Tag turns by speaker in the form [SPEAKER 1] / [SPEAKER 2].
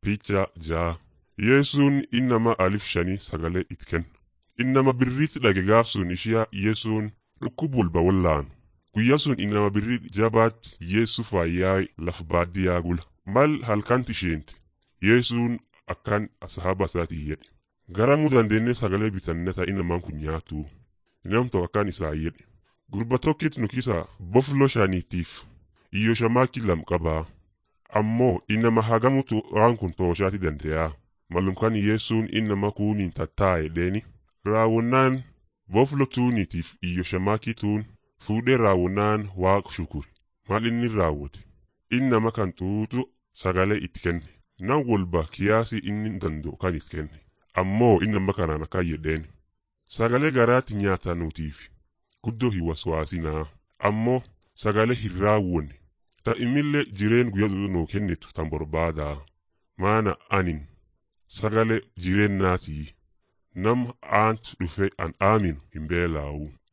[SPEAKER 1] Picha ja'a Yesuun innama alif shanii sagalee itti kenna. Innama birriitti dhage gaaf sun ishiyaa Yesuun dhukkubulba wallaan. Guyyaa sun innama birrii jabaatti Yesu fayyaa lafa baadiyyaa gula. Mal halkanti isheenti. Yesuun akkan ashaaba isaatii jedhe. Garamuu dandeenye sagalee bitanneta innamaan kun nyaatu. Nam tokko akkaan isaa jedhe. Gurba tokkit nu kisa boflo shaniitiif iyyo shamaaki lam qabaa. Ammoo innama hagamutu waan kun tooshaati dandeyaa. Malumkan Yesuun innama kuuniin tattaa'e dheeni. Raawwannaan boflo tuuniitiif iyyo shamaakii tuun fuudhee raawwannaan waaqa shukuri. Maal inni raawwate? Innama kan tuutu sagalee itti kenne. Nan walba kiyaasii inni danda'u kan itti kenne. Ammoo innama kanaan akkan jedheen. Sagalee garaatti nyaatanuutiif guddoo hin waswaasinaa. Ammoo sagalee hin raawwanne. Ta'imillee jireen guyyaa nuu kennitu tan barbaadaa. Maana anin sagalee jireennaatii. Nama aant dhufe an aaminu hin beelaawu.